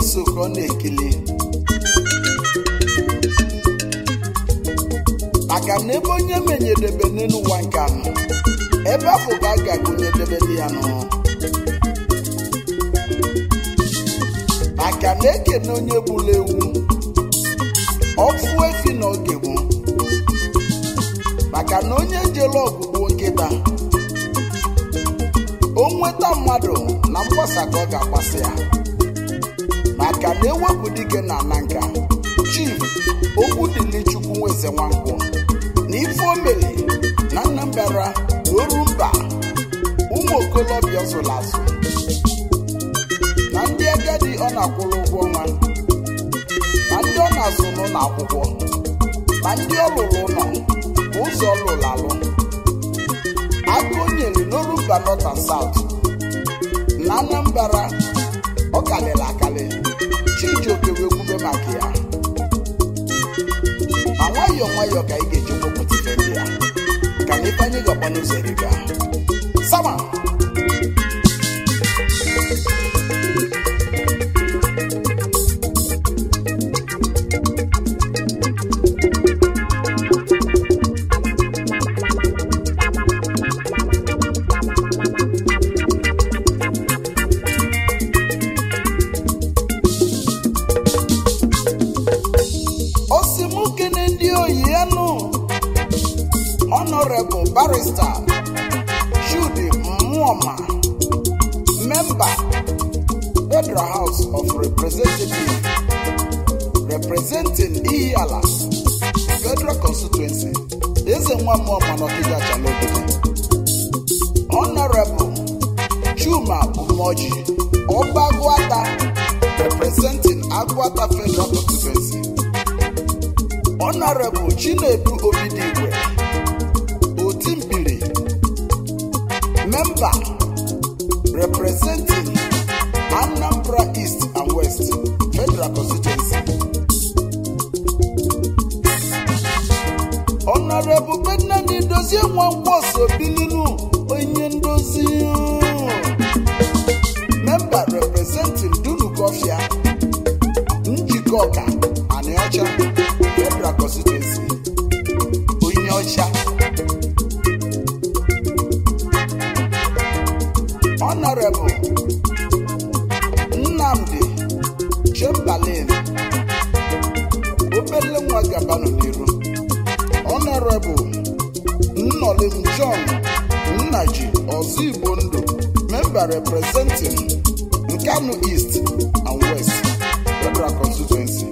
so ka ọ na-ekili maka na ebe onye menyedebe n'elu ụwa nke anọ ebe afọ ka a ga-agụnyedebeli ya nụ maka na ekene onye gburu ewu ọfụ efi na oge gboo maka na onye jere ọgwụgwụ nkịta o nweta mmadụ na mgbasa ka ọ ga-agbasa ya maka na ewepụ dike na ana nka chief okwu dịli chukwu nweze nwankwụ na ife o mere na nnambara oru mba ụmụ okolobịa zụrụ azụ na ndị agadi ọ na-akwụrụ ụgwọ ọnwa na ndị ọ na-azụ n'ụlọ akwụkwọ na ndị ọ lụrụ ụlọ ma ụzọ ọ lụrụ alụ aka o nyere n'oru mba north and south na anambra ọ kalịrị akalị chijioke wee kwube maka ya ma nwayọọ nwayọọ ka ị ga-eji kpọpụta ife ndị ya ka na ife anyị ga-agba n'ụzọ eriga sama osimukene ndị oyi enu honorable barrister Judy Mmụọma member Federal House of Representatives representing Ihiala Federal Constituency eze nwa Mmụọma n'Ọkịja Chalogide honorable Chuma Umoji Ọbagwata representing Agwata Federal Constituency Honorable Chinedu Obidigwe Otimpiri Member representing Anambra East and West Federal Constituency Honorable Bednandi Dozie Nwankwoso Bilinu onye ndozi Member representing Dunukofia Njikọka Anịọcha Federal Constituency onye ọcha Honorable Nnamdi Chamberlain obele nwa gabanụ n'iru Honorable Nnolim John Nnaji Ozigbo Ndụ Member representing Nkanu East and West Federal Constituency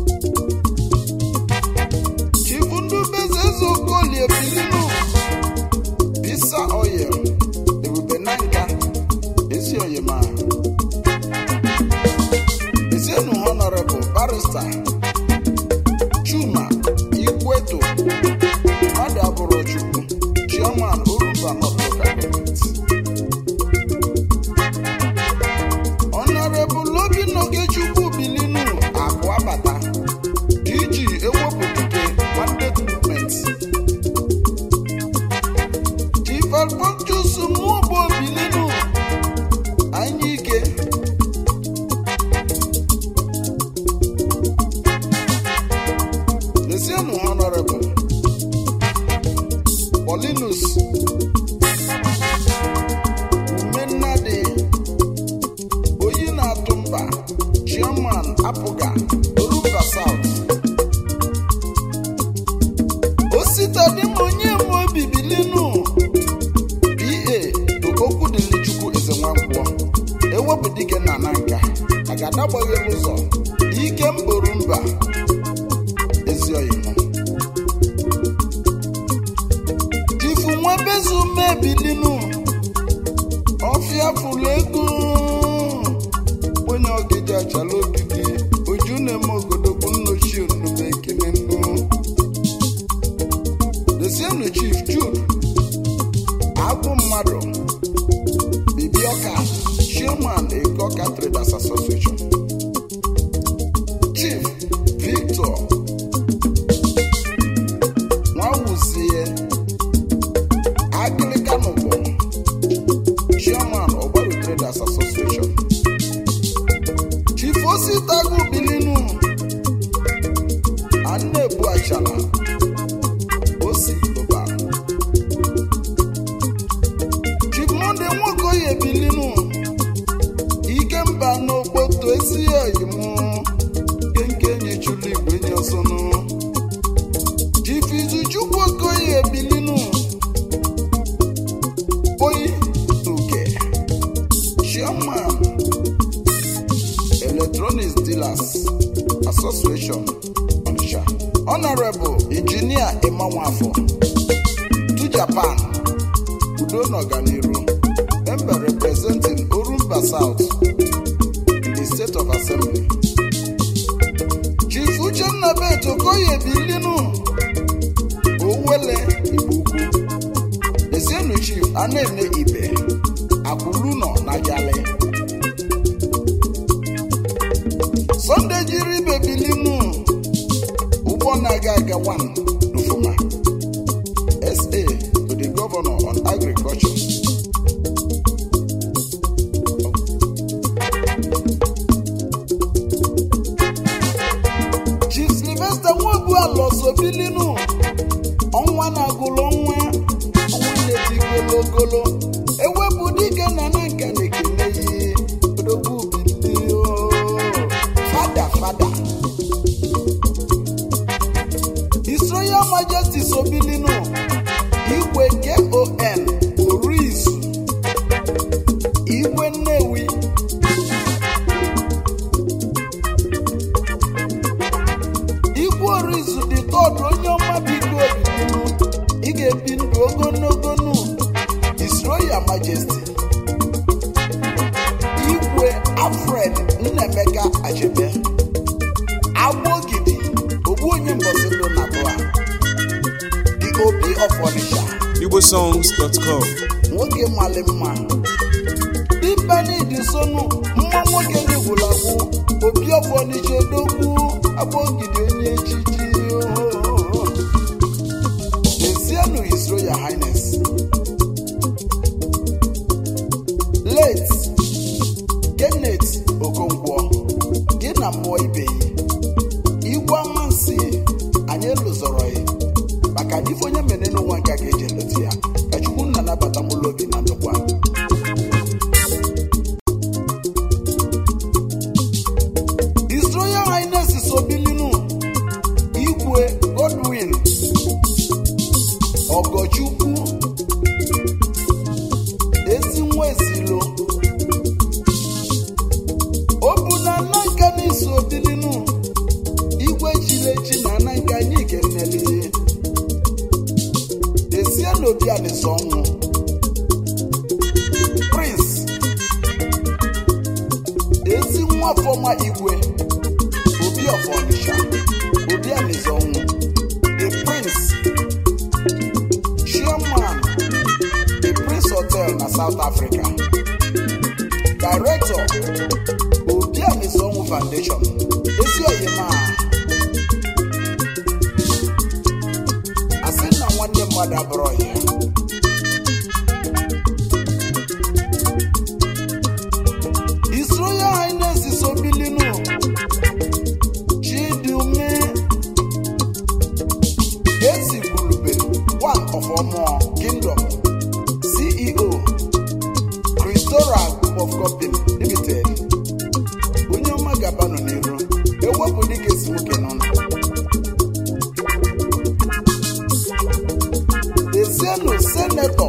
chibundubeze ezeokolie bilinu bisa oil ebube na nka ezi oyima ezienu honorable barrister chuma ikweto mmadụ abụrụ chukwu chairman orumba north local government honorable obinna ogechukwu bilinu akụ abata DG ewepụ dike mandate movement Chief Alphonsus Nwogbo Bilinu anyị ike Lesienụ Honorable Paulinus Umennadi Oyi na-atụ mba Chairman Apụga Orumba South ositadịm onye ma obi bilinu pa okwu dịrị chukwu eze nwankwọ ewepụ dike na na nka agadagbaghị ụzọ ike mboru mba ezi oyimo ifu nwebezu mebilinu ọfịa fụlụ ego onye ọgịja achala ogidi uju na-eme ogodogwu nnochi onume ekele nnu Desienu Chief Jude Agwụ mmadụ Bibioka Chairman Egoka Traders Association Chief Victor Nwawuzie Agịlịkanụbụ Chairman Ogbaru Traders Association Chief Osita ịmanwafọ to japan udo na ọganiru member representing orumba south in the state of assembly chief uchenna bet okoye bilinu owele igbo ukwu ezienu chief anene ibe akwụlunọ na jale sunday jiri ibe bilinu ụgbọ na-aga aga one n'ufuma sa to the governor on agriculture chief sylvester nwobualosobilinu ọnwa na-agụlụ ọnwa ọnwa na-eti gologolo ewepụ dike na na nka na-ekele ihe odogwu bilio fada fada His Royal Majesty Sobilinu Igwe KON Orizu Igwe Nnewi Igwe Orizu dị tọdụ onye ọma biko Obilinu ị ga-ebi ndụ ogologo ndụ His Royal Majesty Igwe Alfred Nnemeka Achebe Agbogidi ogbu onye mbọsị ndụ na abụọ the obi of Onitsha igbosongs.com nwoke mali mma dimpeni dị sonu mma nwoke n'igwulagwu obi of Onitsha odogwu Agbogidi onye echichi ohoho. Ezienu His Royal Highness late Kenneth Okonkwo gị na mmụọ ibe yi igwe amansi anyị lụzọrọ ya maka na ife onye mere n'ụwa nke a ga-eji eleta ya ka chukwu nna nabata mụlụ obi na ndụkwa His Royal Highness Sobilinu Igwe Godwin Ogochukwu ezi nwa ezilo o bụ na nna nka na-eso Obilinu igwe chilechi na ana nke anyị kenele desie n'obi alịsa ọnwụ prince ezi nwa fọma igwe obi of Onitsha obi alịsa ọnwụ the prince chairman the prince hotel na south africa director obi alịsa ọnwụ foundation ezi oyima asị na nwanne mmadụ abụrụ ya His Royal Highness Sobilinu Chidume Ezi Gulube one of Omo Kingdom CEO Christora Group of Company Limited onye ọma gabanụ n'iru ewepụ dịka esi nwoke n'ọnụ Ezienu senetọ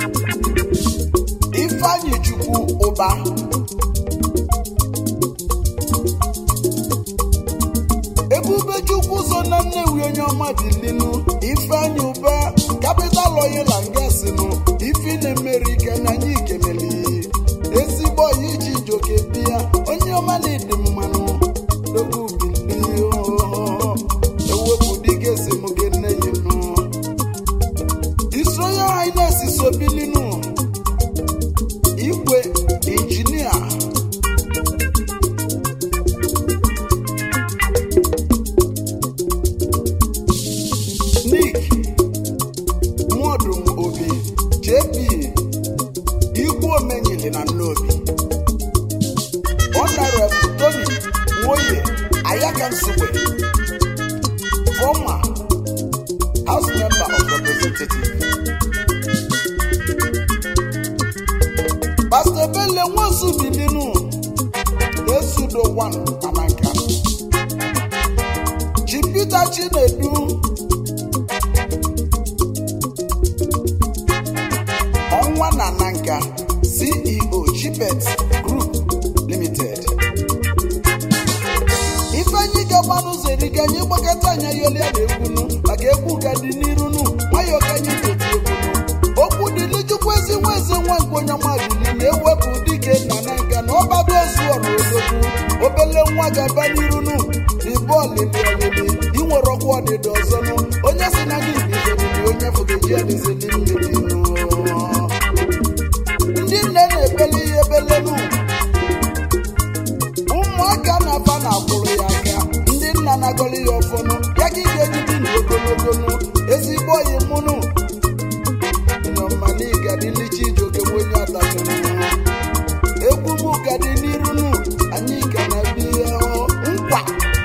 Ifeanyi Chukwu Ụba Ebube Chukwu so na Nnewi onye ọma bilinu Ifeanyi Ụba kapital oyila ngasinu ifi na-emeri ike na anyị ikemeli ezigbo ọyị iji joke bịa onye ọma na-edi mmanụ dogu bilio ewepụ dịka esi mụ gị nne yi nụ His Royal Highness Sobilinu Igwe Injinia Nick Modum Obi JP Igwe Omenyili na Nnobi Honorable Tony Nwoye Ayaka Nsugbe former House Member of Representatives Pastor Bele Nwosu Bilinu Esudo One Amanka Chief Peter Chinedu Ọnwa na Nanka CEO Chibet Group Limited Ifeanyi gabanụ zere ike anyị gbakọta anya yoli a na-ekwunu maka egwu gadi n'iru nu nwayọ ka anyị ga-eti egwu nu okwu dịli chukwu ezi nwa eze nwa nke onye ọma bili na-ewepụ dike nna na nka na ọbago ozu ọrụ odogwu obele nwa ga-aba n'iru nu ibe ọlịlị ọlịlị inwere ọgwụ ọdịda ọzọ nu onye si na gị bizeriri onye fụgeji adịzili mmiri nu ndị nne na-ebele ihe ebelenu ụmụaka na-aba na-akwụrụ ya aka ndị nna na-agọli ya ọfọnụ ya ka ị ga-ejibi ndụ ogologonu ezigbo oyi mụnụ nọmaligadilichi ijoke onye atachụrụ egwu m ka dị n'iru nụ anyị ka na-abịa nkwa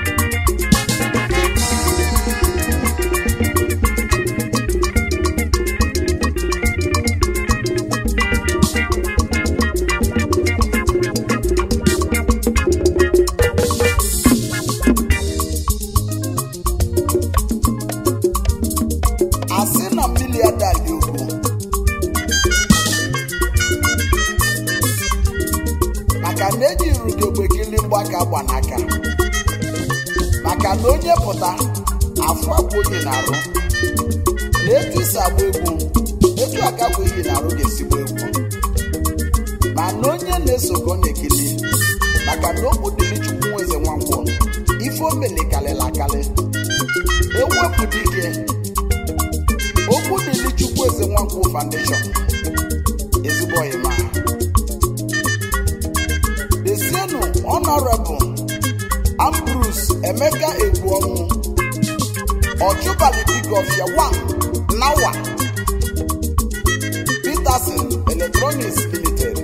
asị na mmiri adali ugwu maka na eji rugegbe kili mgbaka gba n'aka maka na onye pụta afọ agwa onye na-arụ na etu isi agba egwu etu aka bụ iyi na-arụ ga-esigbo egwu ma na onye na-eso ka ọ na-ekili maka na okwu dịrị chukwu nwa eze nwankwọ ife o mele kalịla akali ewepụ dike okwu dịrị chukwu eze nwankwụ foundation ezigbo ọyịma desienu honorable ambrus emeka egbuọnwụ ọchụbalị bigofia 1 nawa peterson electronics limited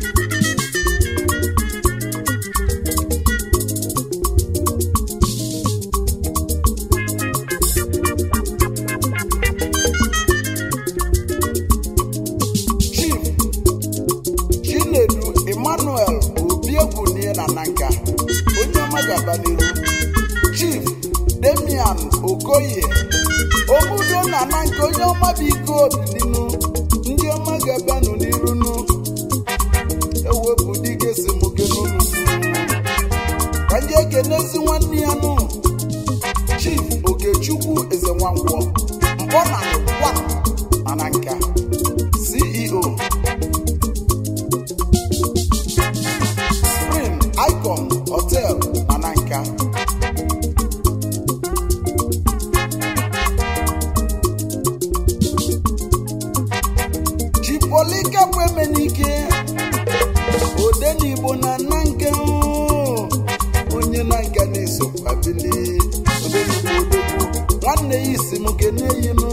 chief chinedu emmanuel obiegwu nie na nanka onye ọma gaba n'iru chief demian okoye obudo na nanka onye ọma bụ ike obilinu ndị ọma gabanụ n'iru nu ewepụ dike si m kenunu ka ndị ekenezi nwanne ya nụ chief okechukwu eze nwankwọ mkpọ na kwa na nanka ceo spring icon hotel mananka chipolika bụ emenike odenigbo na nanka oo. onye nanka na-esokwa bili odenigbo odogwu nwanne ya isi m keneyinu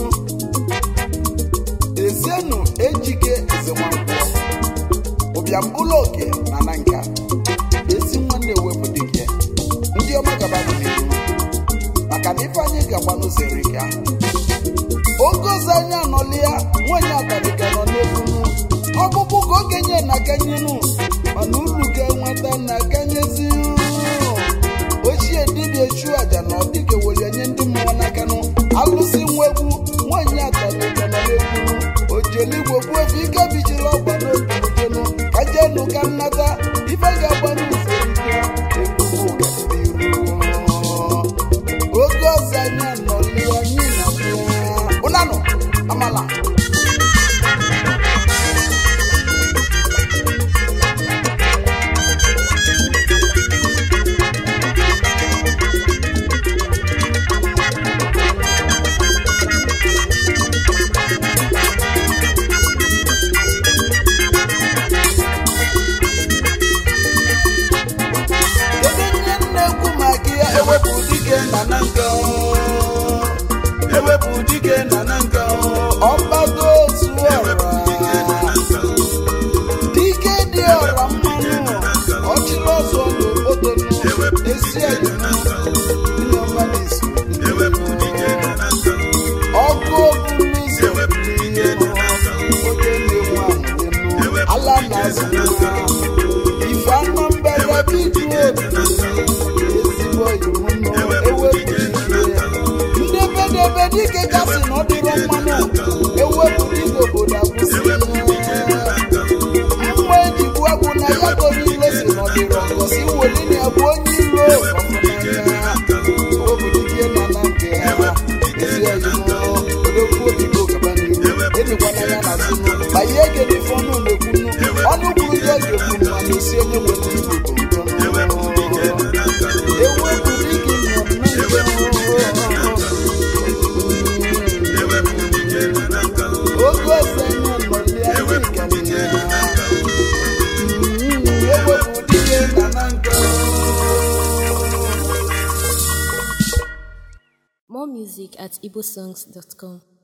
ezienu ejike ezenwankwọ ụbịam ụlọ oke na na nka ezi nwanne ewepụ dike ndị ọma gaba bụ n'ihu maka na ife anyị gagba n'ụzọ erika oge ọzọ anyị anọli ya nwanyị abalịga nọ n'egwunu ọkpụkpụ ka okenye na kanyenu mana uru ga-enweta na kanyezi ochie dibịa echu aja na ọdịka were nye ndị mmụọ n'aka nụ alụsị nwa egwu nwanyị abalịga nọ n'egwunu ojeligbo bụ efe ike bichiri ọgba n'obirijenu ka jenu ka nnata ife ga-agba n'ụzọ erika ebubo ga-adịru oge ọzọ anyị anọli anyị na ụnanụ amala music at igbosongs.com.